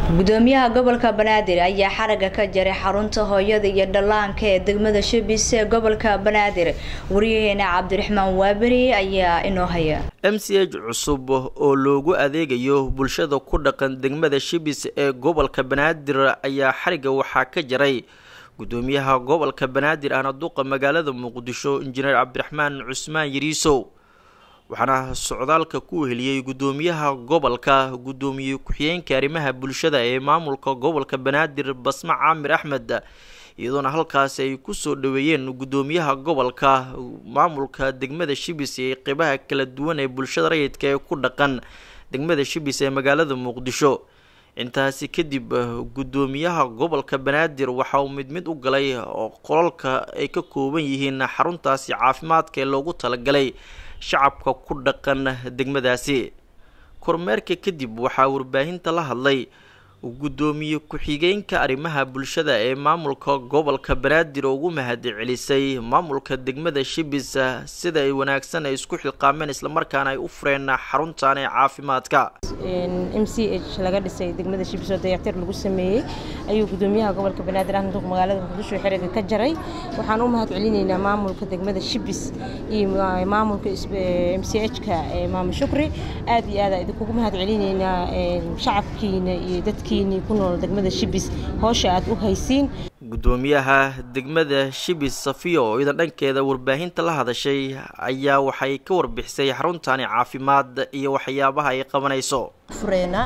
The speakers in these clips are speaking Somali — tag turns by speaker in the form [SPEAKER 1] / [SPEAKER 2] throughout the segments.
[SPEAKER 1] gudoomiyaha gobolka banaadir ayaa xaraga ka jaray xarunta hooyada iyo dhallaanka ee degmada shibis ee gobolka banaadir wariyaheena cabdiraxmaan waaberi ayaa inoo haya
[SPEAKER 2] m c h cusub oo loogu adeegayo bulshada ku dhaqan degmada shibis ee gobolka banaadir ayaa xariga waxaa ka jaray gudoomiyaha gobolka banaadir ahna duqa magaalada muqdisho injineer cabdiraxmaan cusmaan yariisow waxaana socdaalka ku heliyey gudoomiyaha gobolka gudoomiye ku-xigeenka arrimaha bulshada ee maamulka gobolka banaadir basma caamir axmed iyadoona halkaasi ay kusoo dhaweeyeen gudoomiyaha gobolka maamulka degmada shibis ee qeybaha kala duwan ee bulshada rayidka ee ku dhaqan degmada shibis ee magaalada muqdisho intaasi kadib gudoomiyaha gobolka banaadir waxa uu mid mid u galay oo qolalka ay ka kooban yihiin xaruntaasi caafimaadka ee loogu talagalay shacabka ku dhaqan degmadaasi kormeerka kadib waxaa warbaahinta la hadlay gudoomiye ku-xigeenka arrimaha bulshada ee maamulka gobolka banaadir oo ugu mahadcelisay maamulka degmada shibis sida ay wanaagsan ay isku xilqaameen islamarkaana ay u fureen xaruntan ee caafimaadka
[SPEAKER 3] m c h laga dhisay degmada shibis oo dayactir lagu sameeyey ayuu gudoomiyaha gobolka banaadir ahna duq magaalada muqdisho xiriga ka jaray waxaan u mahad celinaynaa maamulka degmada shibis iyo maamulka m c h-ka maamo shukri aad iyo aad idinkugu mahad celinaynaa shacabkiina iyo dadki degmada shibis hoosha aad u haysiin
[SPEAKER 2] gudoomiyaha degmada shibis safiya oo iyada dhankeeda warbaahinta la hadashay ayaa waxay ka warbixisay xaruntani caafimaad iyo waxyaabaha ay qabanayso
[SPEAKER 4] fureena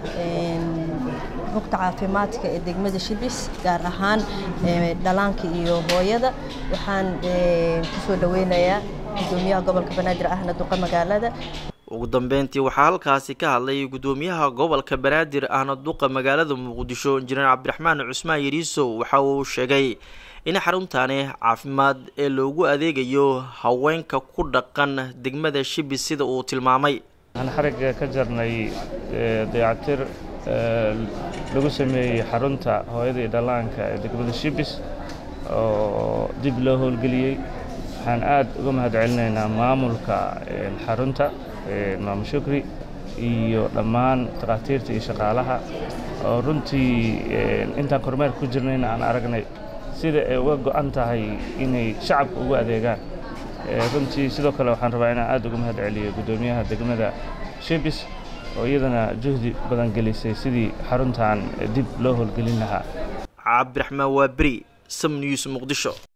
[SPEAKER 4] rugta caafimaadka ee degmada shibis gaar ahaan dhalaanka iyo hooyada waxaan kusoo dhaweynayaa gudoomiyaha gobolka banaadir ahna duqa magaalada
[SPEAKER 2] ugu dambeyntii waxaa halkaasi ka hadlay gudoomiyaha gobolka banaadir ahna duqa magaalada muqdisho injineer cabdiraxmaan cusmaan yariisow waxa uu sheegay in xaruntaani caafimaad ee loogu adeegayo haweenka ku dhaqan degmada shibis sida uu tilmaamay
[SPEAKER 5] waxaan xarigga ka jarnay dayactir lagu sameeyey xarunta hooyada iyo dhallaanka ee degmada shibis oo dib loo howlgeliyey waxaan aad uga mahad celinaynaa maamulka xarunta maamo shukri iyo dhammaan takhaatiirta iyo shaqaalaha oo runtii intaan kormeer ku jirnayna aan aragnay sida ay uga go'an tahay inay shacabka ugu adeegaan runtii sidoo kale waxaan rabaa inaan aad uga mahad celiyo guddoomiyaha degmada shibis oo iyadana juhdi badan gelisay sidii xaruntan dib loo howlgelin lahaa
[SPEAKER 2] cabdiraxmaan waa beri sam news muqdisho